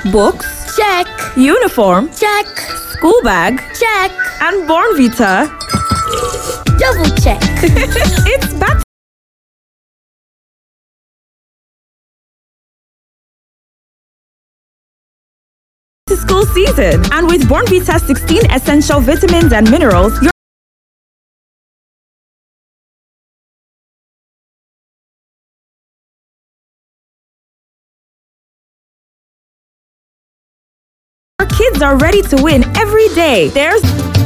Books? Check. Uniform? Check. School bag? Check. And Born Vita. Double check. it's back to school season. And with Born Vita 16 essential vitamins and minerals, your Our kids are ready to win every day. There's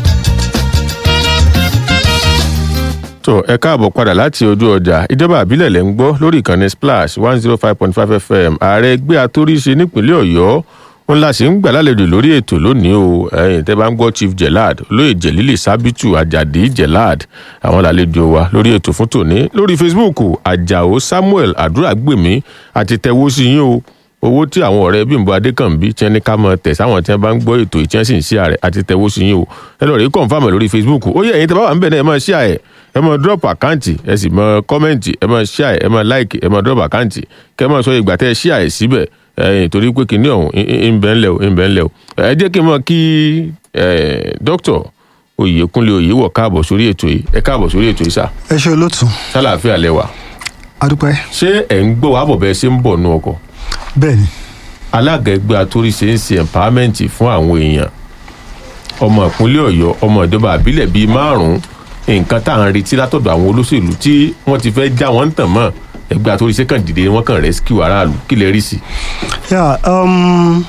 tó ẹ káàbọ̀ padà láti ojú ọjà ìjọba àbílẹ̀ lẹ́ ń gbọ́ lórí ìkànnì splash one zero five point five fm ààrẹ ẹgbẹ́ atóríṣe nípínlẹ̀ ọ̀yọ́ wọn la sì ń gbà lálejò lórí ètò lónìí o ẹ̀yin tẹ́ bá ń gbọ́ chief gelad olóyè jẹ̀lílì sábìtù àjàdí gelad àwọn làlejò wa lórí ètò fún tòní lórí facebook àjàó samuel àdúràgbèmí àti tẹwó sí yín o owó tí àwọn ọ̀rẹ́ bímbọ adékànbí tí wọ́n ní ká mọ tẹ̀ sáwọn tí wọ́n bá ń gbọ́ ètò ìtí wọ́n sì ń ṣí ààrẹ àti tẹ̀wó sí yín o ẹ lọ rí kọ̀ǹfàmù lórí facebook ó yẹ ẹ̀yin tẹ́ bá wà ń bẹ̀ náà ẹ máa ṣí ààyè ẹ máa drop àkáǹtì ẹ sì máa kọ́mẹ̀ǹtì ẹ máa ṣí ààyè ẹ máa like ẹ máa drop àkáǹtì kẹ́ ẹ máa sọ ìgbà tẹ́ ẹ ṣí ààyè síbẹ̀ ẹ̀yin torí pé kìnìún ọ̀hún ń bẹ́ ńlẹ̀ o ń bẹ́ ńlẹ̀ o ẹ jẹ́ kí n mọ̀ kí dókítà oyèkúnlé oyèwọ̀ káàbọ̀ sórí ètò yìí ẹ káàbọ̀ sórí ètò yìí sá ẹ ṣe olóòtú sálàáfíà lẹ́wà adúpẹ́ ṣé ẹ̀ ń gbọ́ wàá bọ̀ bẹ́ẹ̀ ṣe ń bọ̀ nú ọkọ̀ bẹ́ẹ̀ ni alága ẹgbẹ́ atóríṣe ń ṣe empowerment fún àwọn èèyàn ọmọ ìpínlẹ̀ ọ̀yọ́ ọmọ ìjọba àbílẹ̀ bíi márùn-ún nǹkan tá à ń retí látọ̀dọ̀ àwọn olóṣèlú tí wọ́n ti fẹ́ já wọ́n ń tàn mọ́ ẹgbẹ́ atóríṣe kàn dìde wọ́n kàn rescue aráàlú kí lè rí sí i. yà um,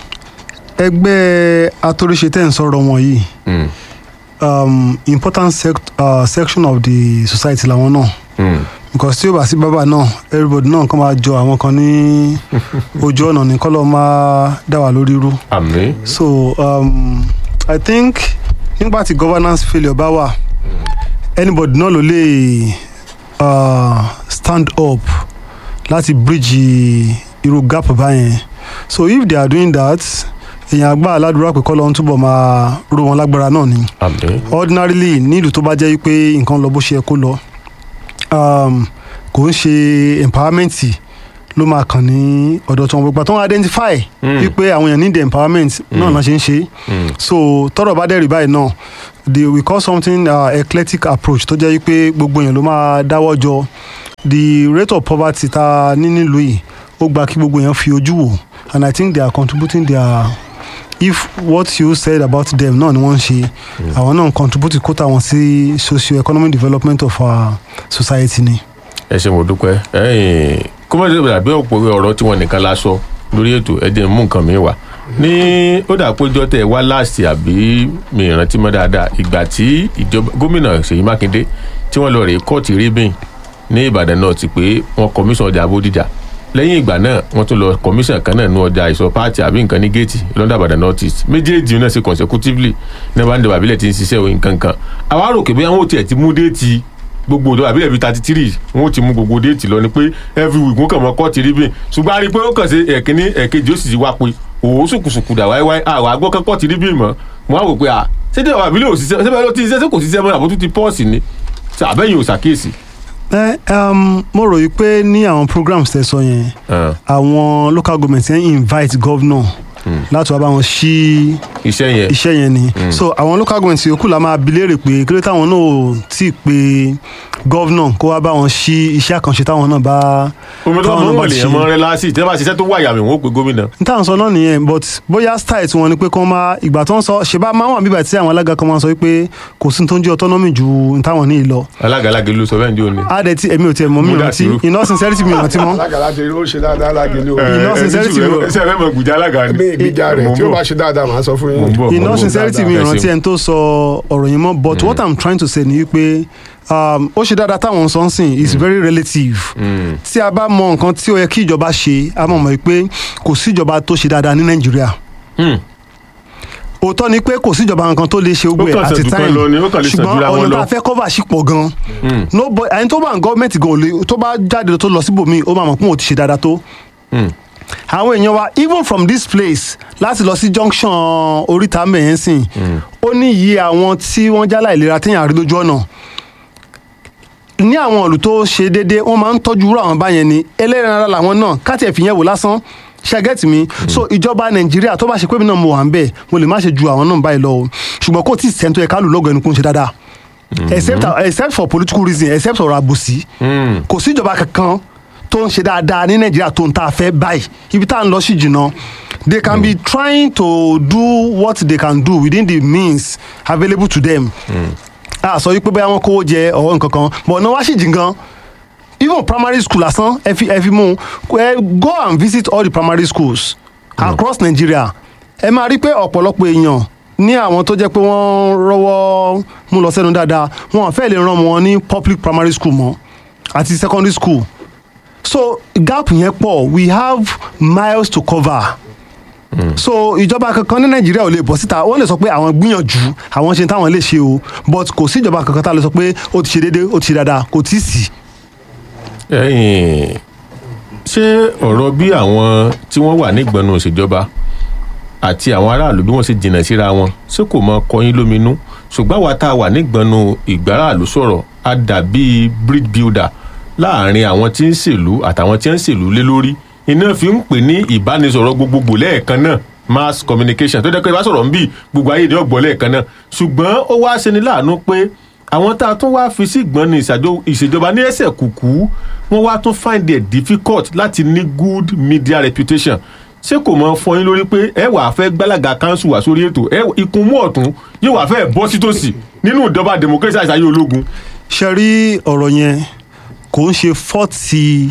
ẹgbẹ́ atóríṣe tẹ́ ń sọ̀rọ̀ wọn yìí Mm, um, important sect, uh, section of the society làwọn náà mm. because tí ó bá sí bábà náà everybody náà kàn máa jọ àwọn kan ní ojú ọ̀nà ní kọ́lọ́ máa dá wà lórí irú àmì so um, i think nígbà tí governance failure bá wà anybody náà ló lè uh, stand up láti bridge irú gap báyẹn so if they are doing that èèyàn àgbà aládùúrà pé kọ́lọ́ ń túbọ̀ máa ró wọn lágbára náà ni àmì ordinarily nílùú tó bá jẹ́ pé nǹkan lọ bó ṣe yẹ kó lọ um, kò ń ṣe empowerment ló máa kàn ní ọ̀dọ̀ tí wọn gbogbo tó ń identify Mm. wípé àwọn èèyàn need empowerment náà náà ṣe ń ṣe Mm. so tọrọ bá dẹ̀rì báyìí náà the we call something uh, eclectic approach tó jẹ́ wípé gbogbo èèyàn ló máa dáwọ́ jọ the rate of poverty ta ní nílùú yìí ó gba kí gbogbo èèyàn fi ojú wò and i think they are contributing their if what you said about them náà ni wọ́n ń ṣe àwọn náà ń contribute kóta wọn sí socio-economic development of our society ni. ẹ ṣe mo dúpẹ́ ẹ̀yìn kó má ṣe dàbí ọ̀pọ̀ ọ̀rọ̀ tí wọ́n nìkan la sọ lórí ètò ẹ jẹ́ n mú nǹkan mi wá ní ó dà péjọ tẹ wá láàsì àbí mi ìrántí mọ́ dáadáa ìgbà tí ìjọba gómìnà ṣèyí mákindé tí wọ́n lọ rèé kóòtù rébìn ní ìbàdàn náà ti pé wọ́n kọmíṣàn ọjà bódìjà lẹ́yìn ìgbà náà wọ́n tún lọ kọmíṣàn kan náà ní ọjà ìsọ pààtì àbí nǹkan ní géètì lọ́dà ìbàdàn north east méjèèjì náà ṣe consecutively ní bá ń dẹ̀bà àbílẹ̀ tí ń ṣiṣẹ́ òyìn kankan àwa rò kébé àwọn ò tiẹ̀ ti mú déètì gbogbo ọdọ àbílẹ̀ bíi thirty three wọn ò ti mú gbogbo déètì lọ ni pé every week wọn kàn mọ kọ́ọ̀tì rí bìn ṣùgbọ́n a rí i pé ó kàn ṣe ẹ̀kíní ẹ̀kejì ó sì ti wá pé òwò sùkùsùkù dà wáíwáí àwọn àgbọ̀ kan kọ́ọ̀tì rí bìn mọ́ mo á wò pé à ṣé dẹ̀ àbílẹ̀ ò ṣiṣẹ́ ṣé bẹ́ẹ̀ ló ti ṣiṣẹ́ ṣé kò ṣiṣẹ́ mọ́ àbótú ti pọ́ọ̀sì ni ṣe àbẹ́yìn ò ṣàkíyèsí. ẹ um, mo rò yí pé ní àwọn programs tẹ sọ yẹn Ah, àwọn local government yẹn invite governor láti wá bá wọn ṣí iṣẹ́ yẹn iṣẹ́ yẹn ni so àwọn local government yòókù la máa bi léèrè pé kí ló táwọn náà ò tí ì pe governor kó wá bá wọn ṣí iṣẹ́ àkànṣe táwọn náà bá omi tó táwọn mọ̀ náà wọ́n lè yẹn mọ́ rẹ́ lásì tí wọ́n bá ṣiṣẹ́ tó wà yàmì wọ́n ó pe gómìnà. n táwọn sọ náà nìyẹn but bóyá style tí wọn ni pé kí wọn máa ìgbà tó ń sọ ṣe bá máa wà bíbà tí àwọn alága kan máa sọ pé kò sí ní tó ń jẹ́ autonomy ju n táwọn ní ìlọ alága alága ló sọ bẹ́ẹ̀ ní òní. á dẹ̀ tí èmi ò tiẹ̀ mọ̀ mí Múdà rántí sírù. iná sincerity mi ò rántí mọ́ alága láti ó ṣe dáadáa lágẹlẹ o Iná sincerity wo? ẹsẹ̀ fẹ́ mọ̀ gbùjà alága ni. ní ìgbìjà rẹ Mo ń tí ó bọ̀. bá ṣe dáadáa màá sọ fún Mo ń yín. bọ̀, mo ń iná bọ̀. sincerity mi ò Ẹ rántí ṣeun. ẹni tó sọ ọ̀rọ̀ yẹn mọ́ but what i'm trying to say ni wípé um, ó ṣe dáadáa táwọn sọ ń sìn is very relative Mm. tí a bá mọ nǹkan tí ó yẹ kí ìjọba ṣe a mọ̀ mọ́ pé kò sí ìjọba tó ṣe dáadáa ní nàìjíríà Mm. òótọ́ ni pé kò sí ìjọba nǹkan tó lè ṣe gbogbo Ó ẹ̀ kàn at a ṣẹ̀dùn kan time lọ ni, ó kàn lè ṣùgbọ́n ṣẹ̀dúra wọn ọ̀nà lọ. tá a fẹ́ cover sí pọ̀ gan Mm. no ẹni tó bá ń gọ́ọ̀mẹ̀ntì gan ò lè tó bá jáde tó lọ síbòmíì ó máa mọ̀ pé òun ti ṣe dáadáa tó Mm. àwọn èèyàn wa even from this place láti lọ sí junction oríta mẹ́yẹn sìn ó ní iye àwọn tí wọ́n jálá ìlera téèyàn rí lójú ọ̀nà ní àwọn ìlú tó ṣe déédéé wọ́n máa ń tọ́jú irú àwọn báyẹn ni ẹlẹ́rìn ara làwọn náà káàtì ẹ̀fì yẹn wò lásán ṣe get mi so ìjọba nàìjíríà tó bá ṣe pé mi náà mo wà ń bẹ̀ mo lè má ṣe ju àwọn náà báyìí lọ o ṣùgbọ́n kò tí ì sẹ́ńtọ́ ẹ̀ka lù lọ́gọ̀ ẹnu kó ń ṣe dáadáa except except for political reason except ọ̀rọ̀ àbòsí kò sí ìjọba kankan tó ń ṣe dáadáa ní nàìjíríà tó ń ta fẹ́ báyìí ibi tá à ń lọ sí jìnnà they can be trying to do what they can do within the means available to them a sọ wípé bóyá wọn kówó jẹ ọwọ́ nǹkan kan but náà wá sì jìn gan even primary school lásán ẹ fi ẹ fi mú ẹ go and visit all the primary schools across nigeria ẹ máa rí pé ọ̀pọ̀lọpọ̀ èèyàn ní àwọn tó jẹ́ pé wọ́n rọ́wọ́ mú lọ sẹ́nu dáadáa wọn fẹ́ lè rán wọn ní public primary school mọ́ àti secondary school so gap yẹn pọ̀ we have miles to cover so ìjọba kankan ní nàìjíríà ò lè bọ́ síta wọ́n lè sọ pé àwọn gbìyànjú àwọn ṣe táwọn lè ṣe o but kò sí ìjọba kankan tá a lè sọ pé ó ti ṣe déédéé ó ti ṣe dáadáa kò tí ì sí. ẹ̀yin ṣé ọ̀rọ̀ bí àwọn tí wọ́n wà nígbọnú òṣèjọba àti àwọn aráàlú bí wọ́n ṣe jìnnà síra wọn ṣé kò mọ kọyín lóminú ṣùgbọ́n àwa tá a wà nígbọnú ìgbáràlú sọ̀rọ̀ á dàbí bridge builder láàrin àwọn tí ń ṣèlú àtàwọn tí ń ṣèlú lé lórí iná fi ń pè ní ìbánisọ̀rọ̀ gbogbogbò lẹ́ẹ̀kan náà mass communication tó jẹ́ pé ìbásọ̀rọ̀ ń bì gbogbo ayé ni ọ̀gbọ́ lẹ́ẹ̀kan náà ṣùgbọ́n ó wá ṣe ni láàánú pé àwọn tá a tún wá fi sí ìgbọ́n ní ìṣèjọba ní ẹsẹ̀ kùkú wọ́n wá tún find it difficult láti ní good media reputation ṣé kò mọ fọyín lórí pé ẹ wàá fẹ́ gbálaga kanṣu wá sórí ètò ẹ ikun mú ọ̀tún yóò wàá fẹ́ bọ́ sítòsí nínú ìjọba democracy àṣàyè ológun. ṣe rí ọ̀rọ̀ yẹn kò ń ṣe fọ́ọ̀tì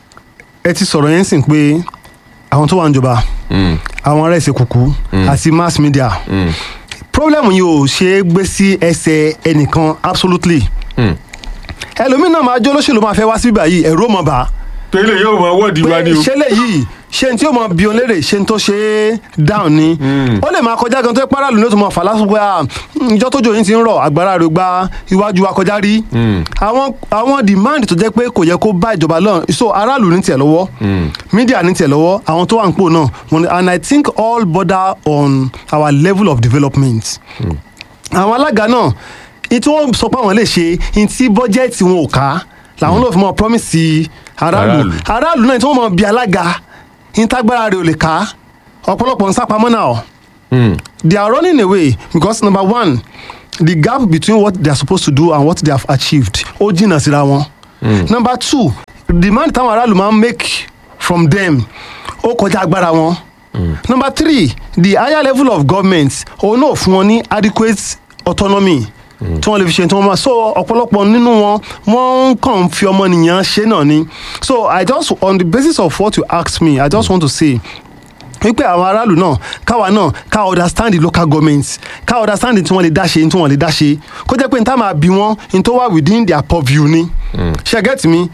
ẹ ti sọ̀rọ̀ yẹn sìn pé àwọn tó wà níjọba àwọn ará ẹsẹ̀ kùkú àti mass media problem yìí ò ṣe é gbé sí ẹsẹ̀ ẹnìkan absolutely ẹlòmíràn máa jó lóṣèlú máa fẹ́ wá síbí báyìí ẹ̀rú ọmọ bá tẹ́lẹ̀ yóò mọ wọ́ọ̀dì wa ni o. ṣẹlẹ̀ yìí ṣe tí ó mọ bí òun léèrè ṣe tó ṣe é down ni ó lè máa kọjá gan tó pẹ́ aráàlú ní ó tún mọ fà lásìkò pé ìjọ tójò yín ti ń rọ̀ agbára rẹ̀ gba iwájú wa kọjá rí àwọn àwọn demand tó jẹ́ pé kò yẹ kó bá ìjọba lọ so aráàlú ní tiẹ̀ lọ́wọ́ media ní tiẹ̀ lọ́wọ́ àwọn tó wà ń pò náà and I think all border on our level of development àwọn alága náà ìtí wọ́n sọ pé àwọn lè ṣe ìtí bọ́jẹ́ẹ̀tì wọn ò ká làwọn náà fi mọ promise aráàlú aráàlú náà tí wọ́n mọ bí alága ìtagbára rẹ̀ ò lè ká ọ̀pọ̀lọpọ̀ ń sápamọ́ náà they are running away because number one the gap between what they are supposed to do and what they have achieved ó jìnnà síra wọn number two the demand táwọn aráàlú máa ń make from them ó kọjá agbára wọn number three the higher level of government òun náà fún wọn ní adequate autonomy tí wọ́n lè fi ṣe tí wọ́n máa so ọ̀pọ̀lọpọ̀ nínú wọn wọ́n kàn ń fi ọmọnìyàn ṣe náà ni so i just on the basis of what you ask me i just want to say wípé àwọn aráàlú náà káwa náà ká understand the local government ká understand tí wọ́n lè dá ṣe tí wọ́n lè dá ṣe kó jẹ́ pé n tá máa bí wọ́n n tó wà within their purview ni ṣe get me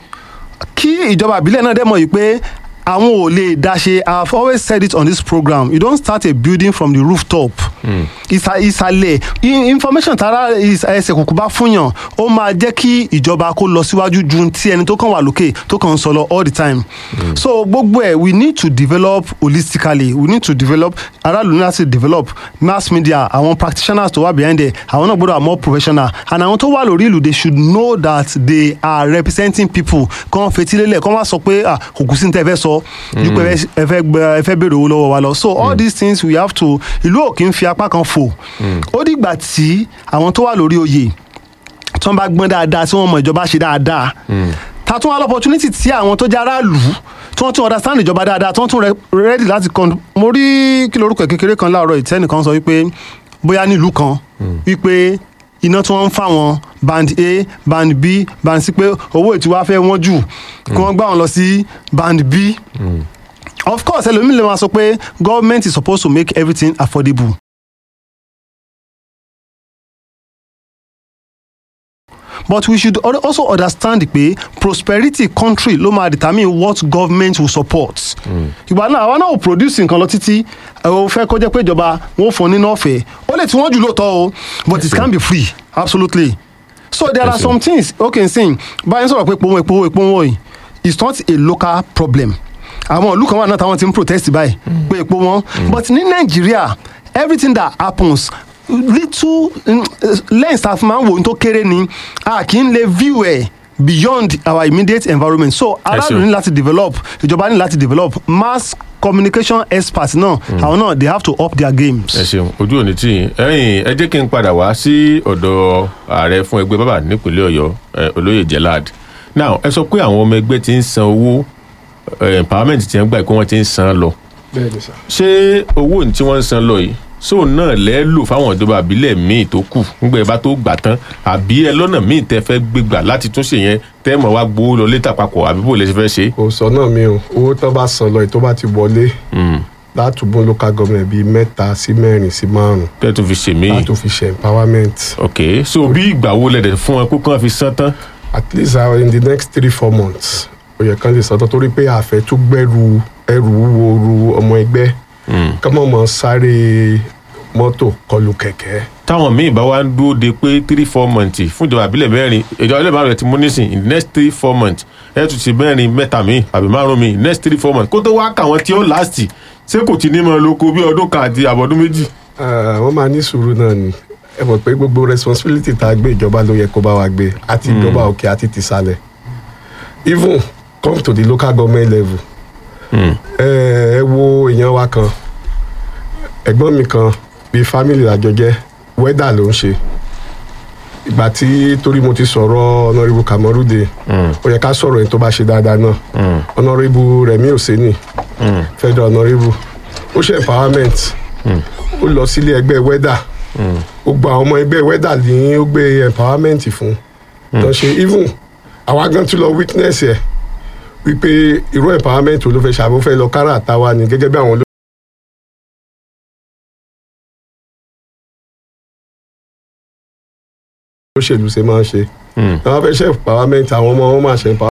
kí ìjọba àbílẹ̀ náà dẹ̀ mọ̀ yìí pé àwọn ò lè dá ṣe i have always said it on this program you don't start a building from the rooftop ìsàlẹ̀ information tara ẹsẹ̀ kùkù bá fúnyàn ó máa jẹ́ kí ìjọba kó lọ síwájú ju ti ẹni tó kàn wà lókè tó kàn ń sọ lọ all the time mm. so gbogbo ẹ̀ we need to develop holistically we need to develop aráàlú ní láti develop mass media àwọn practitioners tó wà behind there àwọn náà gbọ́dọ̀ wà more professional and àwọn tó wà lórí ìlú they should know that they are representing people kàn fetílélẹ̀ kàn wá sọ pé kò kù sí ní tẹ́ fẹ́ sọ ju pé ẹ fẹ́ béèrè owó lọ́wọ́ wa lọ so all these things we have to ìlú ò kí ń fi apá kan fò ó dìgbà tí àwọn tó wà lórí oyè tí wọ́n bá gbọ́n dáadáa tí wọ́n mọ ìjọba ṣe dáadáa ta tún wá lọ́pọ̀tunity tí àwọn tó jẹ́ aráàlú tí wọ́n tún understand ìjọba dáadáa tí wọ́n tún ready láti kàn mo rí kí lorúkọ kékeré kan láàárọ̀ ìtẹ́nìkan sọ wípé bóyá nílùú kan wípé iná tí wọ́n ń fà wọ́n band a band b band c pé owó ìtiwá fẹ́ wọ́n jù kí wọ́n gbà wọ́n lọ sí band b. Mm. of course ẹlòmíì lè máa sọ pé government is supposed to make everything affordable. but we should also understand pé prosperity country ló máa determine what government will support. ìgbà náà àwa náà ò produce nǹkan lọ títí ò fẹ́ kó jẹ́ pé ìjọba wọn ò fún nínú ọ̀fẹ́ ó lè tí wọ́n jù lóòótọ́ o but it can be free absolutely. so there are some things okay nsìn báyìí sọ̀rọ̀ pé epo wọn epo wọn epo wọn yìí it's not a local problem àwọn ìlú kan wà náà táwọn ti ń protest báyìí pé epo wọn but ní nàìjíríà everything that happens little lens tá a fi máa ń wò tó kéré ni a kì í lè view ẹ̀ beyond our immediate environment so aráàlú ní láti develop ìjọba ní láti develop mass communication experts náà àwọn náà they have to up their games. ẹ ṣeun ojú òní tí yín ẹyìn ẹ jẹ́ kí n padà wá sí ọ̀dọ̀ ààrẹ fún ẹgbẹ́ bàbá nípínlẹ̀ ọ̀yọ́ ẹ, olóyè jelad now ẹ sọ pé àwọn ọmọ ẹgbẹ́ ti ń san owó ẹ, empowerment ti ń gbà pé wọ́n ti ń san lọ bẹ́ẹ̀ ni sà. ṣé owó tí wọ́n ń san lọ yìí sóun náà lẹ́ lò fáwọn ìjọba àbílẹ̀ míì tó kù nígbà ẹ bá tó gbà tán àbí ẹ lọ́nà míì tẹ fẹ́ gbégbà láti tún ṣe yẹn tẹ́ mọ̀ wá gbowó lọ létà papọ̀ àbí bò lè ṣe fẹ́ ṣe. kò sọ náà mi o owó tán bá san lọ yìí tó bá ti wọlé látùbọ̀ local government bíi mẹ́ta sí mẹ́rin sí márùn-ún tẹ́ tó fi ṣe míì. láti fi ṣe empowerment ok so bí ìgbà wo lẹ̀ dẹ̀ fún ẹ kó kàn fi san tán. at least uh, in the next three four months ó yẹ kán lè sọtọ torí pé àfẹ́ tún gbẹ́rù ẹrù wúwo ru ọmọ ẹgbẹ́ kọ́mọ̀ mọ́ sáré mọ́tò kọlù kẹ̀kẹ́ táwọn míì bá wá ń dúró de pé three four months fún ìjọba àbílẹ̀ mẹ́rin ìjọba àbílẹ̀ márùn ẹ̀ ti mú nísìn in the next three four months ẹ̀ tún ti mẹ́rin mẹ́ta míì àbí márùn míì next three four months kó tó wá kà wọ́n tí ó last ṣé kò ti ní mọ́ lóko bí ọdún kan àti àbọ̀dún méjì. Ah, wọ́n máa ní sùúrù náà ni ẹ mọ̀ pé gbogbo responsibility tá a gbé ìjọba ló yẹ kó bá wa gbé àti ìjọba òkè àti tìsàlẹ̀ even come to the local government level ẹ ẹ wo èèyàn wa kan ẹ̀gbọ́n mi kan bíi family àjọ jẹ́ wẹ́dà ló ń ṣe ìgbà tí torí mo ti sọ̀rọ̀ honourable kamarude ó yẹ ká sọ̀rọ̀ ẹni tó bá ṣe dáadáa náà honourable remi oseni federal honourable ó ṣe empowerment ó lọ sílé ẹgbẹ́ wẹ́dà ó gba àwọn ọmọ ẹgbẹ́ wẹ́dà ní ó gbé empowerment fún tó ṣe even àwa gan tún lọ witness ẹ̀ wípé irú empowerment wo ló fẹ́ ṣàbó fẹ́ lọ kára àtàwa ni gẹ́gẹ́ bí àwọn olóṣèlú ṣe máa ń ṣe àwọn fẹ́ ṣe empowerment àwọn ọmọ wọn máa ṣe empowerment.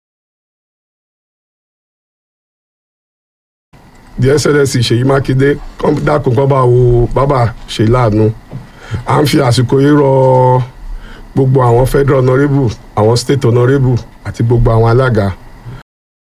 the excellence ṣèyí mákindé kán dákun kán bá wo bàbá ṣe láàánú à ń fi àsìkò yìí rọ gbogbo àwọn federal honourable àwọn state honourable àti gbogbo àwọn alága